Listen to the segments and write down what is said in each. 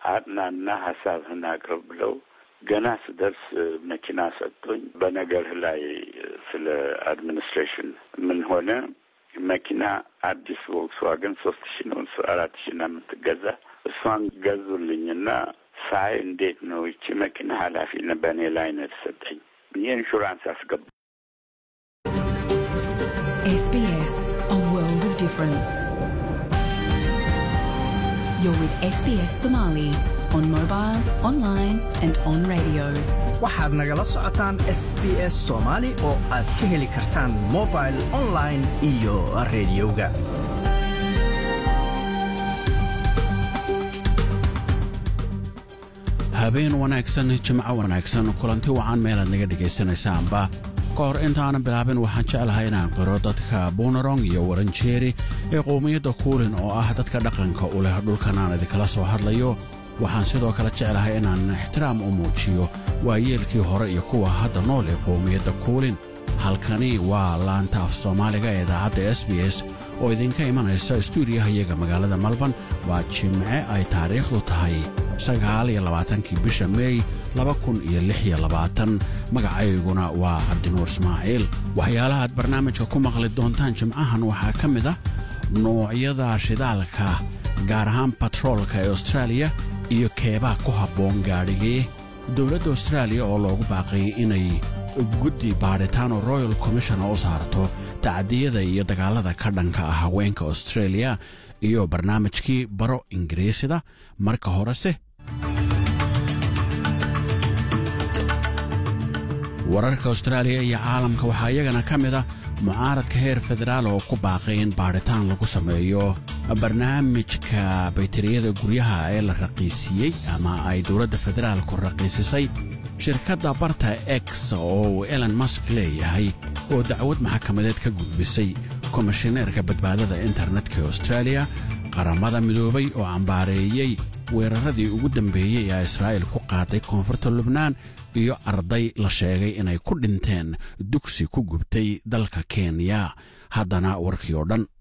አጥናና ሀሳብህን አቅርብ ብለው ገና ስደርስ መኪና ሰጥቶኝ በነገርህ ላይ ስለ አድሚኒስትሬሽን ምን ሆነ መኪና አዲስ ቮልክስዋገን ሶስት ሺ ነው አራት ሺ ና የምትገዛ እሷን ገዙልኝና ሳይ እንዴት ነው ይቺ መኪና ኃላፊ በእኔ ላይ ነው የተሰጠኝ የኢንሹራንስ አስገባ SBS, a world of difference. You're with SBS Somali on mobile, online, and on radio. waxaad nagala socotaan s b s soomaali oo aad ka heli kartaan mobil online iyo rediyoga habeen wanaagsan jimco wanaagsan kulanti wacan meelaad naga dhegaysanaysaanba ka hor intaanan bilaabin waxaan jeclahay inaan qiro dadka buunarong iyo waranjeeri ee qowmiyadda kuulin oo ah dadka dhaqanka u leh dhulkan aan idinkala soo hadlayo waxaan sidoo kale jeclahay inaan ixtiraam u muujiyo waayeelkii hore iyo kuwa hadda nool ee qowmiyadda kuulin halkani waa laanta af soomaaliga ee idaacadda s b s oo idinka imanaysa stuudiyaha iyaga magaalada malban waa jimce ay taariikhdu tahay sagaal iyo labaatankii bisha meey laba kun iyo lix iyo labaatan magacayguna waa cabdinuur ismaaciil waxyaalaha aad barnaamijka ku maqli doontaan jimcahan waxaa ka mid ah nuucyada shidaalka gaar ahaan batroolka ee austraaliya iyo keebaa ku habboon gaadhigii dowladda austraaliya oo loogu baaqayay inay guddi baadhitaano royal commission u saarto tacdiyada iyo dagaallada ka dhanka ah haweenka australia iyo barnaamijkii baro ingiriisida marka horese wararka austraaliya iyo caalamka waxaa iyagana ka mid ah mucaaradka heer federaal oo ku baaqay in baadhitaan lagu sameeyo barnaamijka baytariyada guryaha ee la raqiisiiyey ama ay dowladda federaalku raqiisisay shirkadda barta x oo uu elon mask leeyahay oo dacwad maxkamadeed ka gudbisay komishineerka badbaadada internetka ee austraaliya qaramada midoobay oo cambaareeyey weeraradii ugu dambeeyey ee israa'iil ku qaaday koonfurta lubnaan iyo arday la sheegay inay ku dhinteen dugsi ku gubtay dalka kenya haddana warkii oo dhan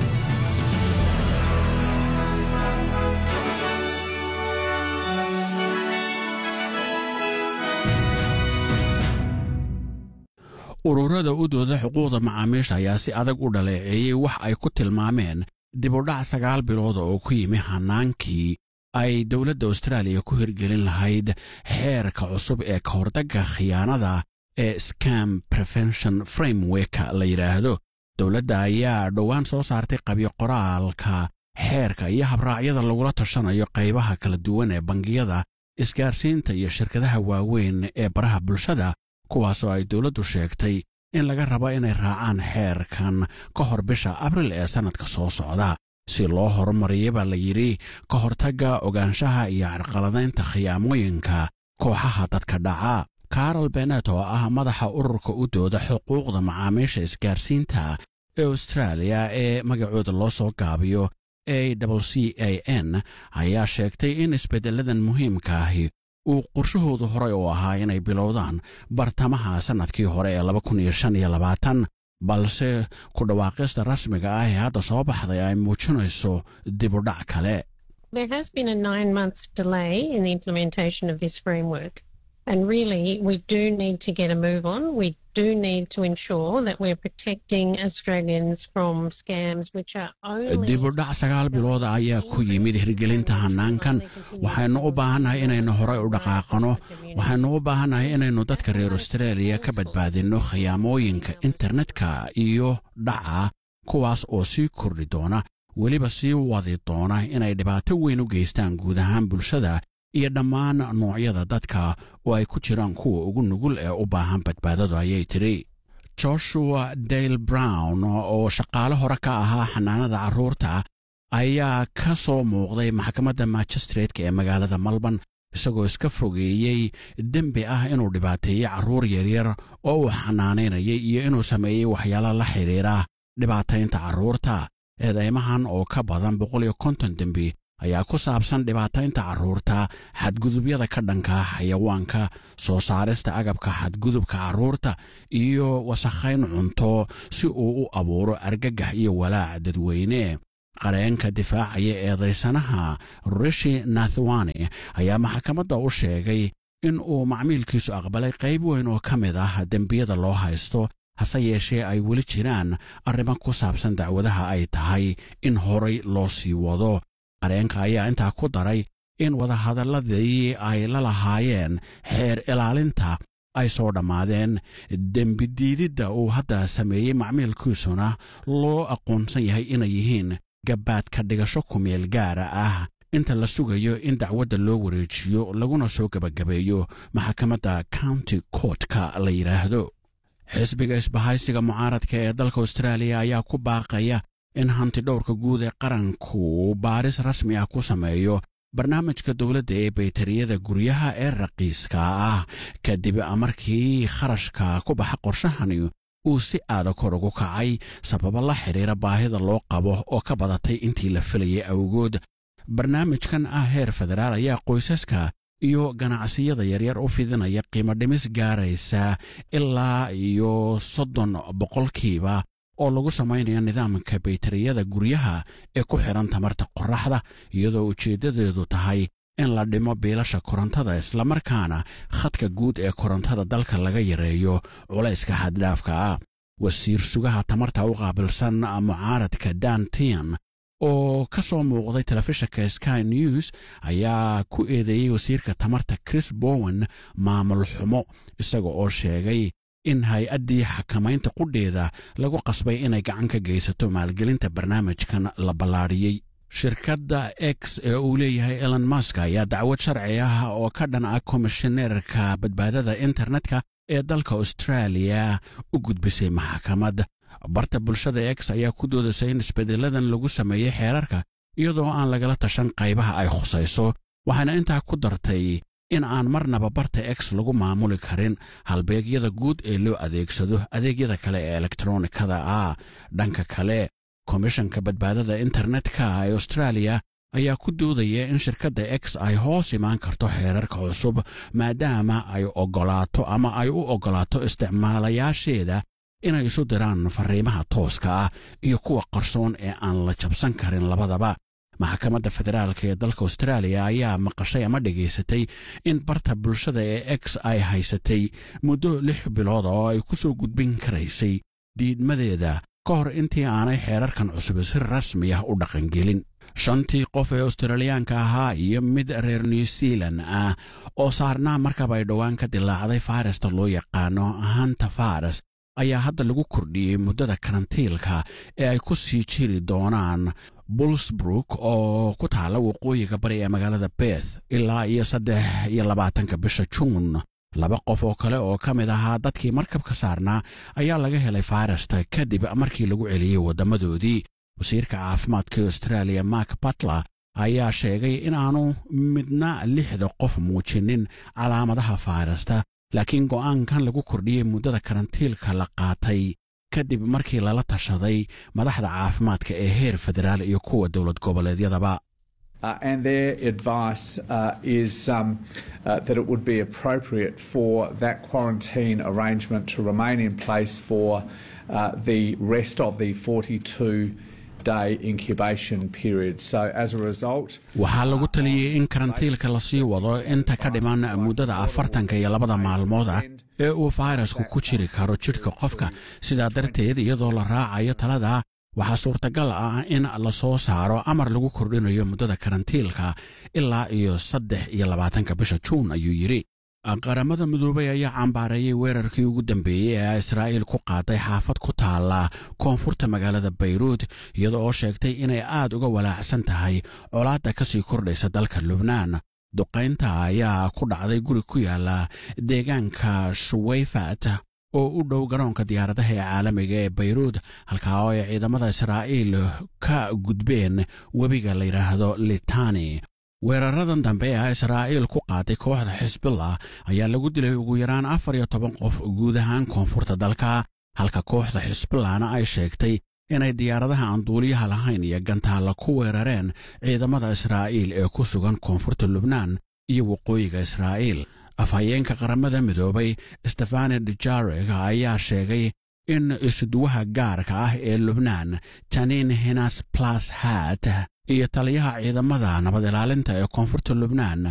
ururada u dooda xuquuqda macaamiisha ayaa si adag u dhaleeceeyey wax ay ku tilmaameen dibudhac sagaal bilooda oo ku yimi hannaankii ay dowladda austraaliya ku hirgelin lahayd xeerka cusub ee ka hordagga khiyaanada ee scam prevention frameworka la yidhaahdo dowladda ayaa dhowaan soo saartay qabyo qoraalka xeerka iyo habraacyada lagula tashanayo qaybaha kala duwan ee bangiyada isgaarsiinta iyo shirkadaha waaweyn ee baraha bulshada kuwaasoo ay dowladdu sheegtay in laga rabo inay raacaan xeerkan ka hor bisha abril ee sannadka soo socda si loo horumariya baa la yidhi ka hortagga ogaanshaha iyo carqaladaynta khiyaamooyinka kooxaha dadka dhaca karol benet oo ah madaxa ururka u dooda xuquuqda macaamiisha isgaarsiinta ee austraaliya ee magacooda loo soo gaabiyo a w c a n ayaa sheegtay in isbeddelladan muhiimka ahi uu qorshahoodu horey u ahaa inay bilowdaan bartamaha sannadkii hore ee laba kun iyo shan iyo labaatan balse ku dhawaaqista rasmiga ah ee hadda soo baxday ay muujinayso dibudhac kale There has been a nine month delay in the implementation of this framework. And really, we do need to get a move on. We do need to ensure that we're protecting Australians from scams which are only. dibudhac sagaal bilooda ayaa ku yimid hirgelinta hannaankan waxaynu u baahannahay inaynu horey u dhaqaaqano waxaynu u baahannahay inaynu dadka reer austraaliya ka badbaadinno khiyaamooyinka internetka iyo dhaca kuwaas oo sii kordhi doona weliba sii wadi doona inay dhibaato weyn u geystaan guud ahaan bulshada iyo dhammaan noocyada dadka oo ay ku jiraan kuwa ugu nugul ee u baahan badbaadadu ayay tidhi joshua dale brown oo shaqaale hore ka ahaa xanaanada carruurta ayaa ka soo muuqday maxkamadda magistratka ee magaalada malban isagoo iska fogeeyey dembi ah inuu dhibaateeyey carruur yaryar oo uu xanaanaynayay iyo inuu sameeyey waxyaalo la xidhiidha dhibaataynta carruurta eedaymahan oo ka badan boqol iyo konton dembi ayaa ku saabsan dhibaataynta carruurta xadgudubyada ka dhanka xayawaanka soo saarista agabka xadgudubka carruurta iyo wasakhayn cunto si uu u abuuro argagax iyo walaac dadweyne qareenka difaacaya eedaysanaha rishi nathwane ayaa maxkamadda u sheegay in uu macmiilkiisu aqbalay qayb weyn oo ka mid ah dembiyada loo haysto hase yeeshee ay weli jiraan arrimo ku saabsan dacwadaha ay tahay in horay loo sii wado qareenka ayaa intaa ku daray in wadahadalladii ay la lahaayeen xeer ilaalinta ay soo dhammaadeen dembidiididda uu hadda sameeyey macmiilkiisuna loo aqoonsan yahay inay yihiin gabbaadka dhigasho kumeel gaara ah inta la sugayo in dacwadda loo wareejiyo laguna soo gebagabeeyo maxkamadda county courtka la yidhaahdo xisbiga isbahaysiga mucaaradka ee dalka austraaliya ayaa ku baaqaya in hanti dhowrka guud ee qaranku baaris rasmi ah ku sameeyo barnaamijka dowladda ee baytariyada guryaha ee raqiiska ah kadib markii kharashka ku baxa qorshahani uu si aada kor ugu kacay sababo la xidhiira baahida loo qabo oo ka badatay intii la filayay awgood barnaamijkan ah heer federaal ayaa qoysaska iyo ganacsiyada yaryar u fidinaya qiimo dhimis gaaraysa ilaa iyo soddon boqolkiiba oo lagu samaynayo nidaamka baytariyada guryaha ee ku xidhan tamarta qorraxda iyadoo ujeeddadeedu tahay in la dhimo biilasha korontada islamarkaana khadka guud ee korontada dalka laga yareeyo culayska xaddhaafka ah wasiir sugaha tamarta u qaabilsan mucaaradka dantian oo ka soo muuqday telefishinka sky news ayaa ku eedeeyey wasiirka tamarta chris bowen maamul xumo isaga oo sheegay in hay-addii xakamaynta qudheeda lagu qasbay inay gacan ka geysato maalgelinta barnaamijkan la ballaadhiyey shirkadda x ee uu leeyahay elon mask ayaa dacwad sharci ah oo ka dhan ah komishineerka badbaadada internetka ee dalka austraaliya u gudbisay maxkamad barta bulshada x ayaa ku doodasay in isbeddeladan lagu sameeyey xeerarka iyadoo aan lagala tashan qaybaha ay khusayso waxaana intaa ku dartay in aan marnaba barta x lagu maamuli karin halbeegyada guud ee loo adeegsado adeegyada kale ee elektronikada ah dhanka kale komishanka badbaadada internetka ee austraaliya ayaa ku doodaya in shirkadda x ay hoos imaan karto xeerarka cusub maadaama ay oggolaato ama ay u oggolaato isticmaalayaasheeda inay isu diraan farriimaha tooska ah iyo kuwa qarsoon ee aan la jabsan karin labadaba maxkamadda federaalka ee dalka austraaliya ayaa maqashay ama dhegaysatay in barta bulshada ee x ay haysatay muddo lix bilood oo ay ku soo gudbin karaysay diidmadeeda ka hor intii aanay xeerarkan cusub si rasmi ah u dhaqangelin shantii qof ee australiyaanka ahaa iyo mid reer new zealan ah oo saarnaa markaba ay dhowaan ka dilaacday fayrasta loo yaqaano hanta faras ayaa hadda lagu kordhiyey muddada karantiilka ee ay ku sii jiri doonaan bullsbrook oo ku taalla waqooyiga bari ee magaalada beth ilaa iyo saddex iyo labaatanka bisha juun laba qof oo kale oo ka mid ahaa dadkii markabka saarnaa ayaa laga helay fayrasta kadib markii lagu celiyey waddamadoodii wasiirka caafimaadka austraaliya mark batler ayaa sheegay in aanu midna lixda qof muujinin calaamadaha fayrasta laakiin go'aankan lagu kordhiyey muddada karantiilka la qaatay kadib markii lala tashaday madaxda caafimaadka ee heer federaal iyo kuwa dowlad goboleedyadaba Uh, and their advice uh, is um, uh, that it would be appropriate for that quarantine arrangement to remain in place for the rest of the 42 day incubation period. So as a result, waxaa lagu taliyey in karantiilka lasii wado inta ka dhiman muddada afartanka iyo labada maalmood ah ee uu fayrasku ku jiri karo jidhka qofka sidaa darteed iyadoo la raacayo talada waxaa suurtagal ah in la soo saaro amar lagu kordhinayo muddada karantiilka ilaa iyo saddex iyo labaatanka bisha juun ayuu yidhi qaramada midoobay ayaa cambaareeyey weerarkii ugu dambeeyey ee israa'iil ku qaaday xaafad ku taalla koonfurta magaalada bayruud iyada oo sheegtay inay aad uga walaacsan tahay colaadda ka sii kordhaysa dalka lubnaan duqaynta ayaa ku dhacday guri ku yaalla deegaanka shuweyfat oo u dhow garoonka diyaaradaha ee caalamiga ee bayruud halkaa oo ay ciidamada israa'iil ka gudbeen webiga la yidhaahdo litani weeraradan dambe ee israa'iil ku qaaday kooxda xisbillah ayaa lagu dilay ugu yaraan afar iyo toban qof guud ahaan koonfurta dalka halka kooxda xisbillahna ay sheegtay inay diyaaradaha aan duuliyaha lahayn iyo gantaalla ku weerareen ciidamada israa'iil ee ku sugan koonfurta lubnaan iyo waqooyiga israa'iil afhayeenka qaramada midoobay stefane dujareg ayaa sheegay in isuduwaha gaarka ah ee lubnaan janiin hinas plas hat iyo taliyaha ciidamada nabad ilaalinta ee koonfurta lubnaan